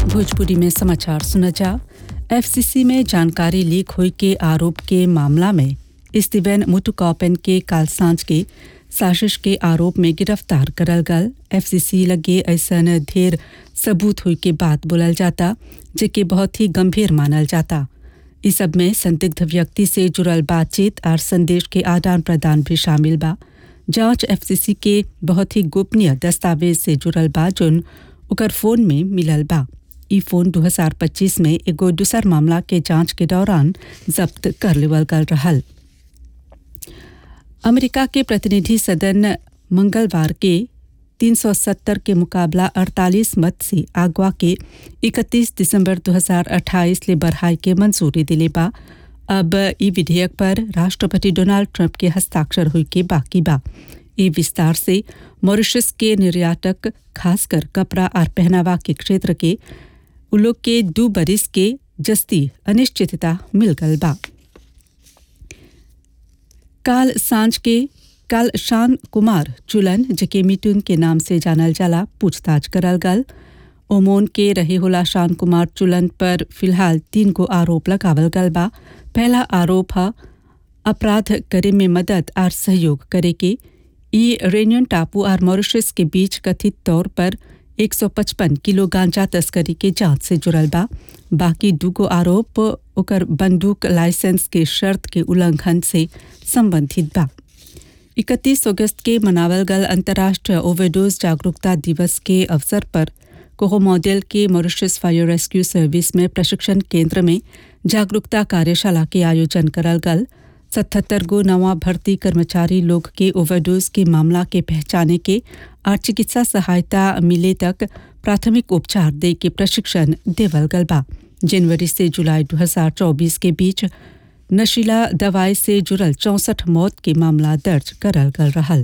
भोजपुरी में समाचार सुना जा एफसीसी में जानकारी लीक हुई के आरोप के मामला में स्टीवन मुटुकॉपन के काल सांझ के साजिश के आरोप में गिरफ्तार करल गल एफसीसी लगे ऐसन ढेर सबूत हुई के बात बोलल जाता जेके बहुत ही गंभीर मानल जाता इस सब में संदिग्ध व्यक्ति से जुड़ल बातचीत और संदेश के आदान प्रदान भी शामिल बा जांच एफसीसी के बहुत ही गोपनीय दस्तावेज से जुड़ल बा जोन ओकर फोन में मिलल बा ई फोन 2025 में एगो दूसर मामला के जांच के दौरान जब्त कर लेवल गल रहल अमेरिका के प्रतिनिधि सदन मंगलवार के 370 के मुकाबला 48 मत से आगवा के 31 दिसंबर 2028 ले बढ़ाई के मंजूरी दिले बा अब ई विधेयक पर राष्ट्रपति डोनाल्ड ट्रंप के हस्ताक्षर हुई के बाकी बा ई विस्तार से मॉरिशस के निर्यातक खासकर कपड़ा और पहनावा के क्षेत्र के उलोग के दू बरिस के जस्ती अनिश्चितता मिल गल बा काल सांझ के काल शान कुमार चुलन जके मिटुन के नाम से जानल जाला पूछताछ करल गल ओमोन के रहे होला शान कुमार चुलन पर फिलहाल तीन गो आरोप लगावल गल बा पहला आरोप है अपराध करे में मदद और सहयोग करे के ई रेनियन टापू और मॉरिशस के बीच कथित तौर पर 155 किलो गांजा तस्करी के जांच से जुड़ल बा बाकी दूगो आरोप ओकर बंदूक लाइसेंस के शर्त के उल्लंघन से संबंधित बा इकतीस अगस्त के मनावल गल अंतर्राष्ट्रीय ओवरडोज जागरूकता दिवस के अवसर पर कोहो मॉडल के मॉरिशस फायर रेस्क्यू सर्विस में प्रशिक्षण केंद्र में जागरूकता कार्यशाला के आयोजन करल गल सतहत्तर गो नवा भर्ती कर्मचारी लोग के ओवरडोज के मामला के पहचाने के और चिकित्सा सहायता मिले तक प्राथमिक उपचार दे के प्रशिक्षण देवल गल बा जनवरी से जुलाई 2024 के बीच नशीला दवाई से जुड़ल चौंसठ मौत के मामला दर्ज करल गल रहल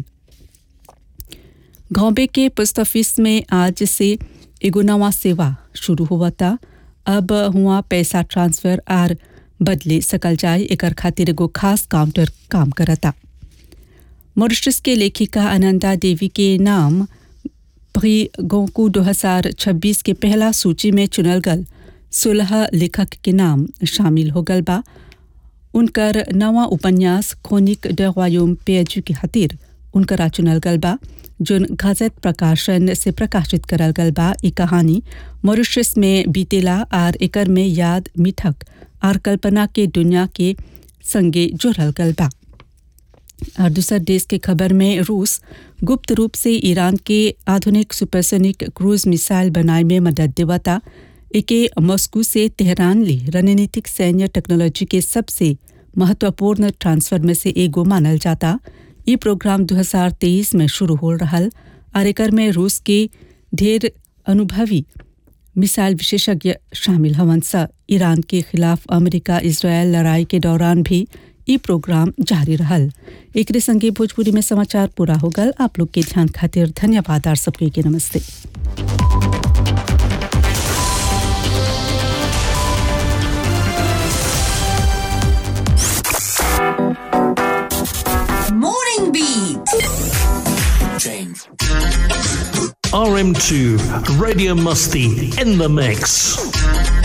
घोंबे के पोस्ट ऑफिस में आज से एगो नवा सेवा शुरू हुआ था अब हुआ पैसा ट्रांसफर आर बदले सकल जाए एकर खातिर एगो खास काउंटर काम करता मॉरिशस के लेखिका आनंदा देवी के नाम प्री गोंकू 2026 के पहला सूची में चुनल गल सोलह लेखक के नाम शामिल हो गल बा उनकर नवा उपन्यास खोनिक ड रॉयम पेजू के खातिर उनकरा चुनल गल बा जोन गजत प्रकाशन से प्रकाशित करल गल बा ई कहानी मॉरिशस में बीतेला और एकर में याद मिठक और कल्पना के दुनिया के संगे जुड़ल गल बा और दूसर देश के खबर में रूस गुप्त रूप से ईरान के आधुनिक सुपरसोनिक क्रूज मिसाइल बनाए में मदद देवता एके मॉस्को से तेहरान ले रणनीतिक सैन्य टेक्नोलॉजी के सबसे महत्वपूर्ण ट्रांसफर में से एगो मानल जाता ये प्रोग्राम 2023 में शुरू हो रहल और एकर में रूस के ढेर अनुभवी मिसाइल विशेषज्ञ शामिल हवन स ईरान के खिलाफ अमेरिका इसराइल लड़ाई के दौरान भी ई प्रोग्राम जारी रहल एक संगे भोजपुरी में समाचार पूरा हो गल आप लोग के ध्यान खातिर धन्यवाद और सबके के नमस्ते Morning Beat. RM2 Radio Musty in the mix.